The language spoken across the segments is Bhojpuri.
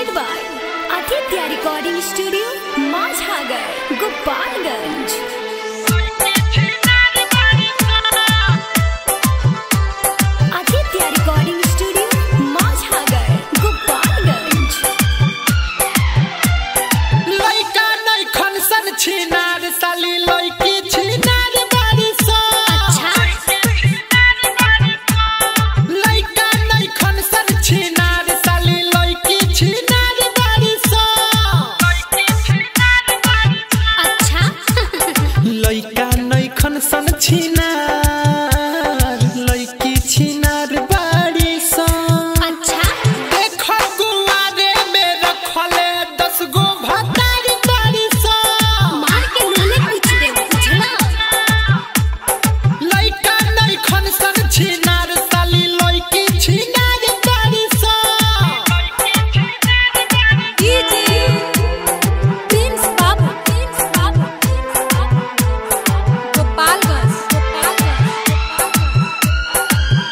presented by Aditya Recording Studio, Majhagar, Gopalganj. Aditya Recording Studio, Majhagar, Gopalganj. लइका नहीं खनसन छिनार साली लइकी छिनार बारी सा अच्छा लइका नहीं खनसन छिनार साली लइकी छिनार बारी सा अच्छा लइका नहीं खनसन छिनार लइकी छिनार बारी सा अच्छा देखो गुआरे में रखले दस गो भतार बारी सा मार के नूने पूछ दे पूछना लइका नहीं खनसन छिनार साली लइकी छिनार बारी सा डीजे प्रिंस बाबू प्रिंस बाबू गोपालगंज गोपालगंज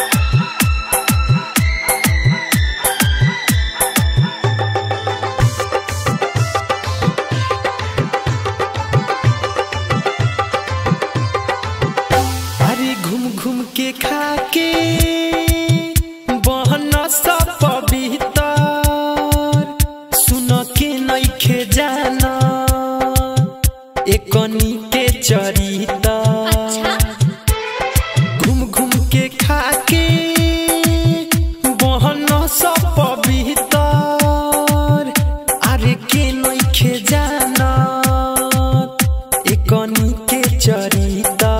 अरे घूम घूम के खा के बहन सब पवित्र सुन के नइखे जाना एकनी के चरिता अच्छा घूम घूम के खा के बहन सब पवित्र अरे के नइखे जाना एकनी के चरिता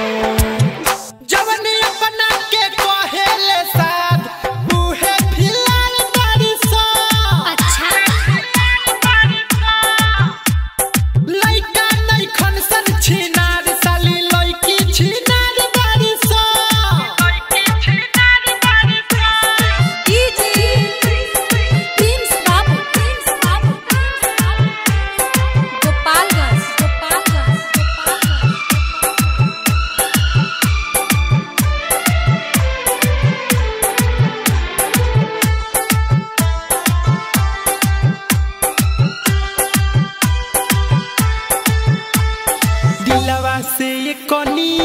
जवनी अपना के कहेले साध उहे फिलहाल बारी सा अच्छा लइका नहीं खनसन छिनार साली लइकी छिनार बारी सा डीजे प्रिंस बाबू प्रिंस बाबू गोपालगंज गोपालगंज गोपालगंज दिलवा से ये कनी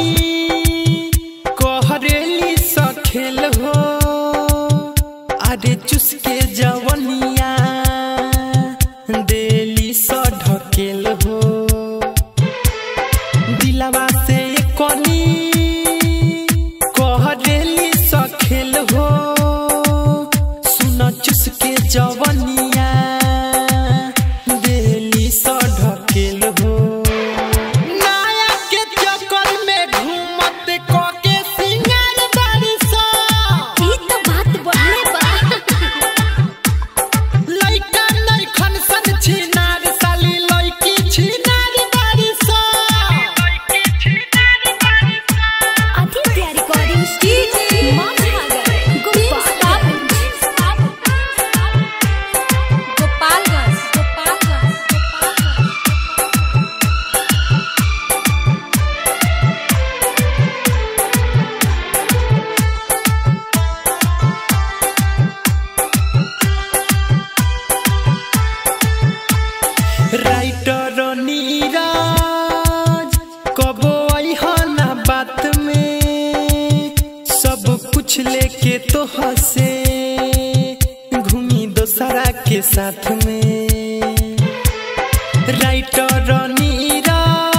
कहरेली सखेल हो अरे चुसके जवनिया देली स ढकेल हो दिलवा से ये कनी कहरेली सखेल हो सुन चुसके जवनिया देली स ढकेल हो नाया के चक्कर में घूमत क के सिंगार बारी सा ई तो बात बढ़ले बा लइका नहीं खनसन छिनार साली लइकी छिनार बारी सा Aditya recording studio Madhavnagar Gopalganj Gopalganj Gopalganj Gopalganj writer Neeraj कबो अइहना बात में सब कुछ लेके तो हंसे घूमी दोसरा के साथ में राइटर नीरज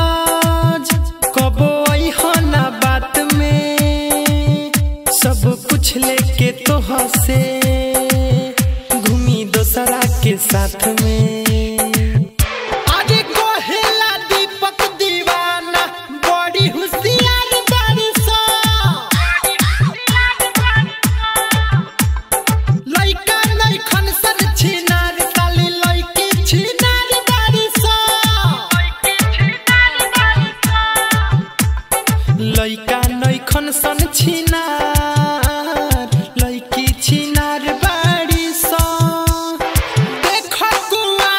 कबो अइहना बात में सब कुछ लेके तो हंसे घूमी दोसरा के साथ में आगे कोहेला दीपक दीवाना बड़ी होशियार बारी सा लइका नहीं खनसन छिनार साली लइकी छिनार बारी सा लइका नहीं खनसन छिनार लइकी छिनार बारी सा देखो कुआ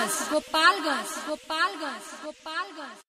गोपालगंज गोपालगंज गोपालगंज गोपालगंज